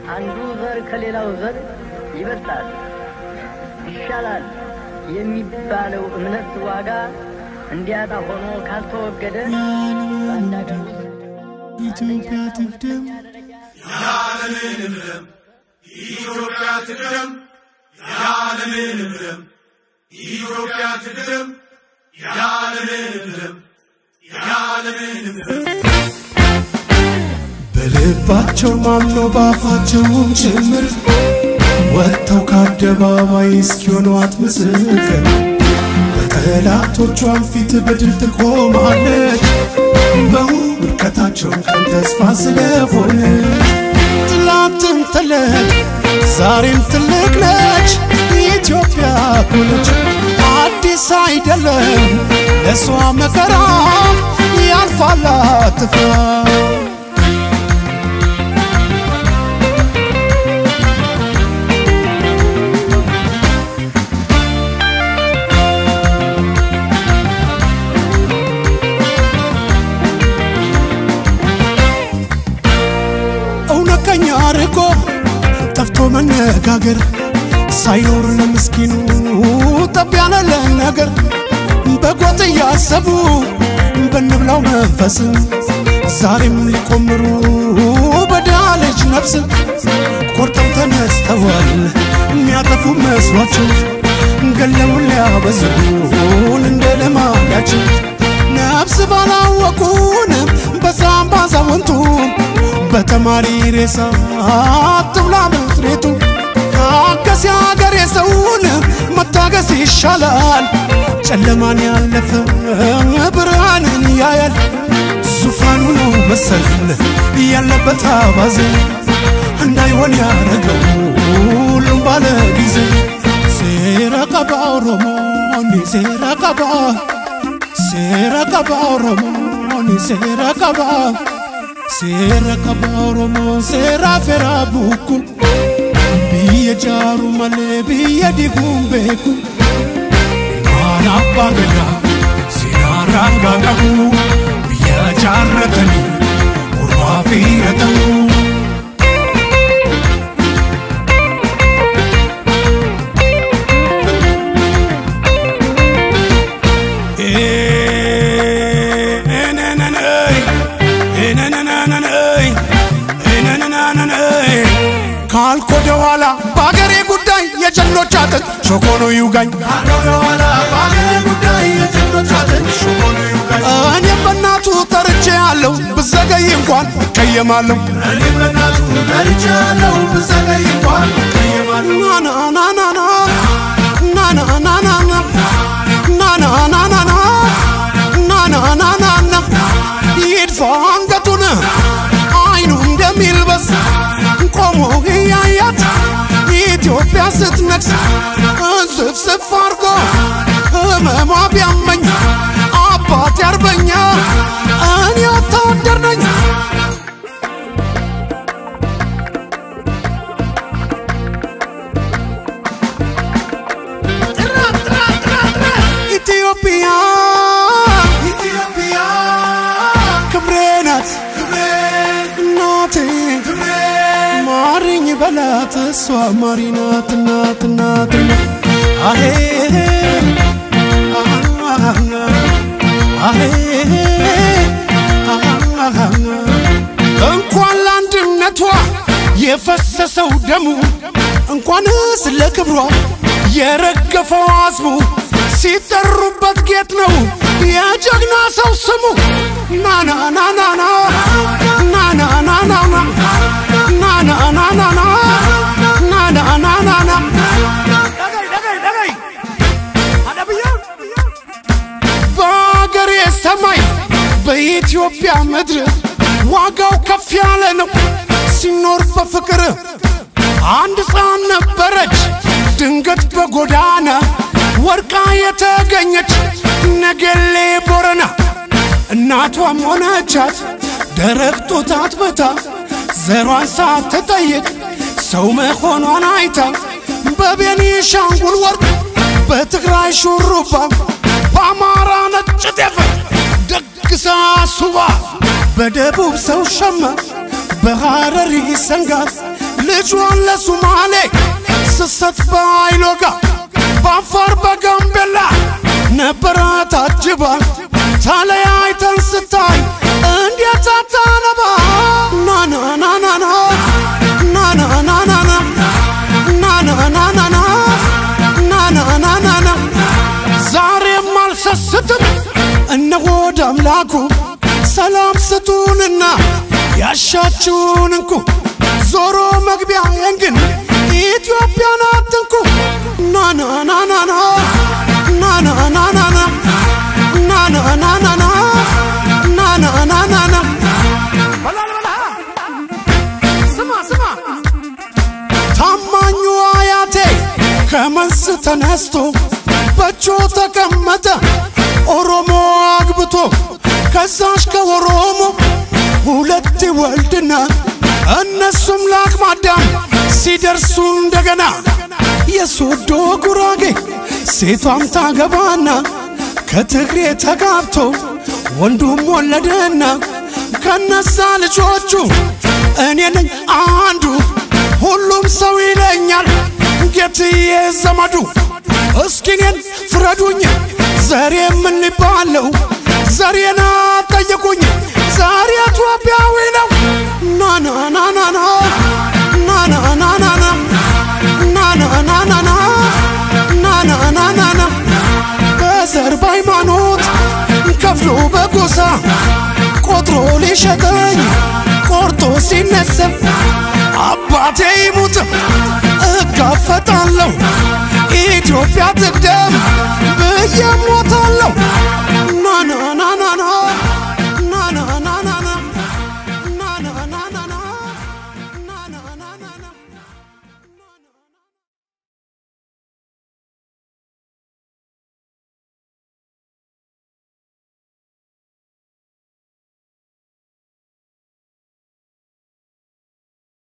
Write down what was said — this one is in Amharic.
አንዱ ዘር ከሌላው ዘር ይበልጣል ይሻላል የሚባለው እምነት ዋጋ እንዲያጣ ሆኖ ካልተወገደ በአንድ አገር ውስጥ ኢትዮጵያ ትቅደም ያለምንም ደም ኢትዮጵያ ትቅደም ያለምንም ደም ኢትዮጵያ ትቅደም ያለምንም ደም ያለምንም ደም በልባቸው ማምኖ ባፋቸውም ጭምር ወጥተው ከአደባባይ እስኪሆኗት ምስክር በጠላቶቿን ፊት በድል ትቆማለች በውድቀታቸው ቀን ተስፋ ስለሆነ ትላንትም ትልቅ ዛሬም ትልቅ ነች ኢትዮጵያ ሆነች አዲስ አይደለም ለእሷ መከራ ያልፋል አትፍራ እውነተኛ ርቆ ጠፍቶ መነጋገር ሳይኖር ለምስኪኑ ጠብ ያለ ነገር በጎጥ እያሰቡ በንብላው መንፈስን ዛሬም ሊቆምሩ በድሃ ልጅ ነፍስን ቆርጠው ተነስተዋል የሚያጠፉ መስሏቸው ገለውን ሊያበዙን እንደ ልማዳቸው ነፍስ ባላወቁን በሳም ባዛውንቱ በተማሪ ሬሳ አትብላ ምድሪቱ ታገስ የአገር የሰውን መታገስ ይሻላል ጨለማን ያለፈ ብርሃንን ያያል ዙፋኑ ነው መሰል ያለበት አባዜ እንዳይሆን ያደረገው ሁሉም ባለ ጊዜ ሴራ ቀባ ኦሮሞኒ ሴራ ቀባ ሴራ ቀባ ኦሮሞኒ ሴራ ቀባ ሴራ ቀባ ኦሮሞ ሴራ ፌራ ቡኩ ብየ ጃሩ መሌ ብየ ዲጉን ቤኩ ማን አባ ገዳ ሲናራጋ ቀቡ ብየ ጃረተኒ ቁርባ ፊረተሙ ካልኮ ደኋላ በአገሬ ጉዳይ የጀግኖች አጥንት ሾኮኖ ይውጋኝ እኔም በእናቱ ተርቼ ያለው ብዘገይ እንኳን እቀየማለሁ ናናናናና ናናናናና ናናናናና ናናናናና ይድፋ አንገቱን አይኑ እንደሚልበስ ቆሞ እያያት ኢትዮጵያ ስትነግስ እንስፍስፍ አርጎ ህመሟ ቢያመኝ አባት ያርበኛ እኔ ወታደር ነኝ ኢትዮጵያ ኢትዮጵያ ክብሬ ናት እናቴ ማሪኝ በላት እሷ ማሪ ናት ናት ናት አሄ አሄ እንኳን ለአንድነቷ የፈሰሰው ደሙ እንኳንስ ለክብሯ የረገፈው አዝሙ ሲጠሩበት ጌጥ ነው የጀግና ሰው ስሙ ናናናናና ናናናናና ናናናናና ናናናናና በአገሬ ሰማይ በኢትዮጵያ ምድር ዋጋው ከፍ ያለ ነው ሲኖር በፍቅር አንድ ሕፃን ነበረች ድንገት በጎዳና ወርቃ የተገኘች ነገሌ ቦረና እናቷም ሆነቻት ደረቅ ጡት አጥብታ ዘሯን ሳትጠይቅ ሰው መሆኗን አይታ በቤኒሻንጉል ወርቅ በትግራይ ሹሩባ በአማራ ነጭ ጤፍ ደግሳ ሱባ በደቡብ ሰው ሸማ በሐረሪ ሰንጋ ልጇን ለሱማሌ ስሰት በአይሎጋ በአፋር በጋምቤላ ነበረ ታጅባ ተለያይተን ስታይ እንዴት አታነባ ናናናናና ናናናናና ናናናናና ናናናናና ዛሬም አልሰስትም እነሆ ወደ አምላኩ ሰላም ስጡንና ያሻችሁን እንኩ ዞሮ መግቢያዬን ግን ኢትዮጵያን አትንኩ ናናናናና ናናናናና ናናናናና ናናናናና ስማ ስማ ታማኙ አያቴ ከመንስ ተነስቶ በእጆ ተቀመጠ ኦሮሞ አግብቶ ከዛሽ ከኦሮሞ ሁለት ወልድና እነሱም ለአቅመ አዳም ሲደርሱ እንደገና የሶዶ ጉራጌ ሴቷም ታገባና ከትግሬ ተጋብቶ ወንዱም ወለደና ከነዛ ልጆቹ እኔ ነኝ አንዱ ሁሉም ሰው ይለኛል ጌትዬ ዘመዱ እስኪ እኔን ፍረዱኝ ዘሬ ምን ሊባለው ዘሬና ጠየቁኝ ዛሬ ኢትዮጵያዊ ነው ናናናናና ናናናናና ናናናናና ናናናናና በዘር በሃይማኖት ከፍሎ በጎሳ ቆጥሮ ሊሸጠኝ ቆርጦ ሲነሰብ አባቴ ይሙት እጋፈጣለሁ ኢትዮጵያ ትቅደም